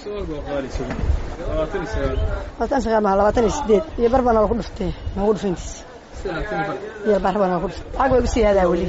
labaatan sagaal maa labaatan iyo sideed iyo bar baa nalaku dhuftay noogu dhufayntiis iyo bar baa nalaku dhuftay lacag way u siyaadaa weli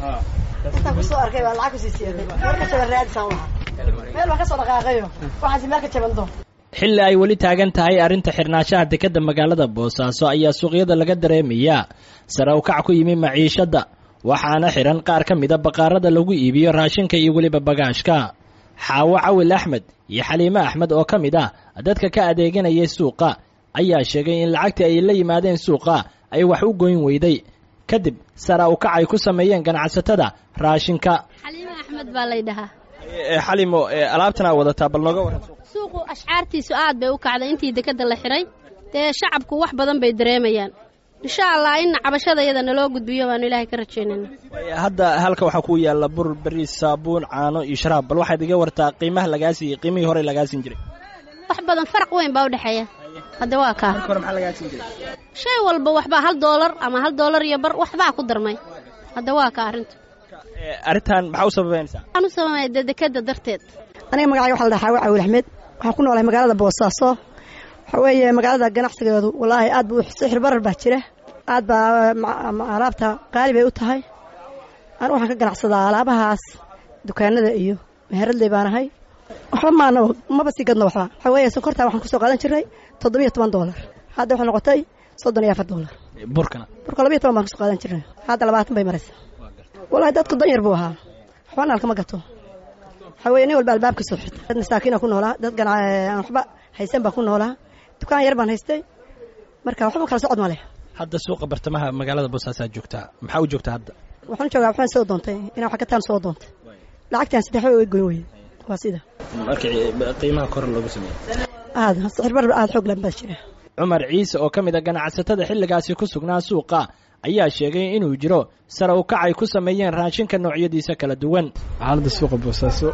intaan kusoo arkay baa lacag kusii siyaaday meel ka jaban raadisaan lahaa meel baan ka soo dhaqaaqayo waxaasi meel ka jaban doon xilli ay weli taagan tahay arrinta xirnaanshaha dekedda magaalada boosaaso ayaa suuqyada laga dareemayaa sare u kac ku yimi maciishadda waxaana xihan qaar ka mida baqaarada lagu iibiyo raashinka iyo weliba bagaashka xaawo cawil axmed iyo xaliime axmed oo ka mid ah dadka ka adeeganayay suuqa ayaa sheegay in lacagtii ay la yimaadeen suuqa ay wax u goyn weyday kadib sare u kac ay ku sameeyeen ganacsatada raashinka xaliime axmed baa lay dhahaa xalimo alaabtanaa wadataa bal nooga waran suuqu ashcaartiisu aad bay u kacday intii dekedda la xidhay dee shacabku wax badan bay dareemayaan insha allah in cabashada iyada naloo gudbiyo baanu ilaahay ka rajaynayna hadda halka waxaa ku yaalla bur beriis saabuun caano iyo sharaab bal waxaad iga wartaa qiimaha lagaasiiy qiimihii hore lagaasin jiray wax badan faraq weyn baa u dhexeeya hadda waa kaa hore maxaa lagaasin jiray shay walba waxbaa hal doolar ama hal doolar iyo bar waxbaa ku darmay hadda waa kaa arrintu arrintan maxaa u sababeynaysaa waxaan u sababaya dee dekedda darteed aniga magacayga waxa la dhahaa xaawo cawil axmed waxaan ku noolahay magaalada boosaaso waxaa weeye magaalada ganacsigeedu wallaahi aad buu sixir barar baa jira aad baa alaabta qaali bay u tahay anigu waxaan ka ganacsadaa alaabahaas dukaanada iyo meheradley baan ahay waxba maana maba sii gadno waxba waxaa weeye sonkortaa waxaan kusoo qaadan jirnay toddobiyo toban doolar hadda waxay noqotay soddon iyo afar doolar burkana burka labiyo toban baan kusoo qaadan jirnay hadda labaatan bay maraysaa wallahi dadku danyar buu ahaa waxbana alkama gato waxaa weeye nin walba albaabka soo xirta dad masaakiina ku noolaa dad aan waxba haysan baan ku noolaa dukaan yar baan haystay marka waxba kala socod ma leh hadda suuqa bartamaha magaalada boosaasaa joogtaa maxaa u joogtaa hadda waxaan joogaa waxbaan soo doontay inaan wax ka taan soo doontay lacagtaan saddex way goyn weye waa sida markii qiimaha kor loogu sameeyey aad sixir barar aad xoog lan baa jira cumar ciise oo ka mid a ganacsatada xilligaasi ku sugnaa suuqa ayaa sheegay inuu jiro sare u kac ay ku sameeyeen raashinka noocyadiisa kala duwan xaaladda suuqa boosaaso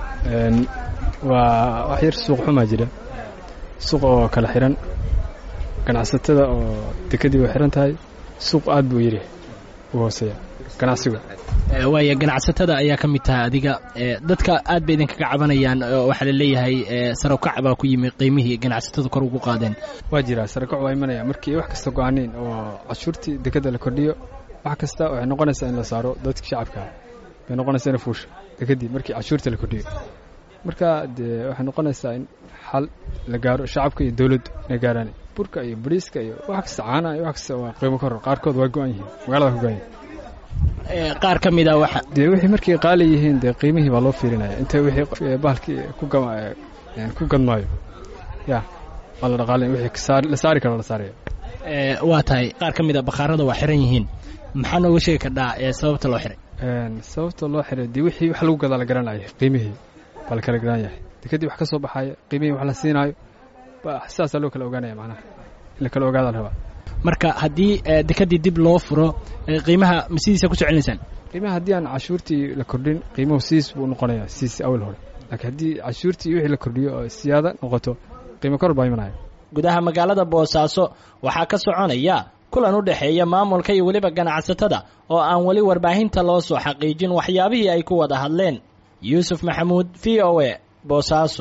waa wax yar suuq xumaa jira suuq oo kala xihan ganacsatada oo dekedii way xihan tahay suuq aad buu yiri u hooseeya ganacsigu waaya ganacsatada ayaa ka mid tahay adiga dadka aad bay idinkaga cabanayaan waxaa la leeyahay sare u kac baa ku yimi qiimihii ganacsatada kor ugu qaadeen waa jiraa sare kac waa imanaya markii wax kasta go-aaneen oo cashuurtii dekedda la kordhiyo wax kasta waxay noqonaysaa in la saaro dadkii shacabkaa bay noqonaysaa ina fuusha dekedii markii cashuurta la kordhiyo marka dee waxay noqonaysaa in xal la gaaro shacabka iyo dowladdu inay gaaraan burka iyo bariiska iyo wax kasta caanaha iyo wax kasta waa qiimo koror qaarkood waa go-an yihiin magaalada waa ku go-an yihin qaar ka mid a waxa dee wixii markay qaali yihiin dee qiimihii baa loo fiirinaya inta wixii bahalkii ku ku gadmaayo ya waa la dhaqaalin wixii la saari karo la saaraya waa tahay qaar ka mid a bakhaarada waa xiran yihiin maxaa nooga sheegi kardhaa ee sababta loo xiray sababta loo xiray dee wixii wax lagu gadaa la garanaya qiimihii baa la kala garan yahay dekadii wax ka soo baxaaya qiimihii wax la siinaayo sidaasaa loo kala ogaanaya macnaha in la kala ogaada la rabaa marka haddii dekedii dib loo furo qiimaha ma sidiisa ku socelinaysaan qiimaha haddii aan cashuurtii la kordhin qiimuhu siis buu noqonayaa siis awal hore laakiin haddii cashuurtii wixii la kordhiyo oo siyaada noqoto qiimo kor baa imanaya gudaha magaalada boosaaso waxaa ka soconaya kulan u dhexeeya maamulka iyo weliba ganacsatada oo aan weli warbaahinta loo soo xaqiijin waxyaabihii ay ku wada hadleen yuusuf maxamuud v o a boosaaso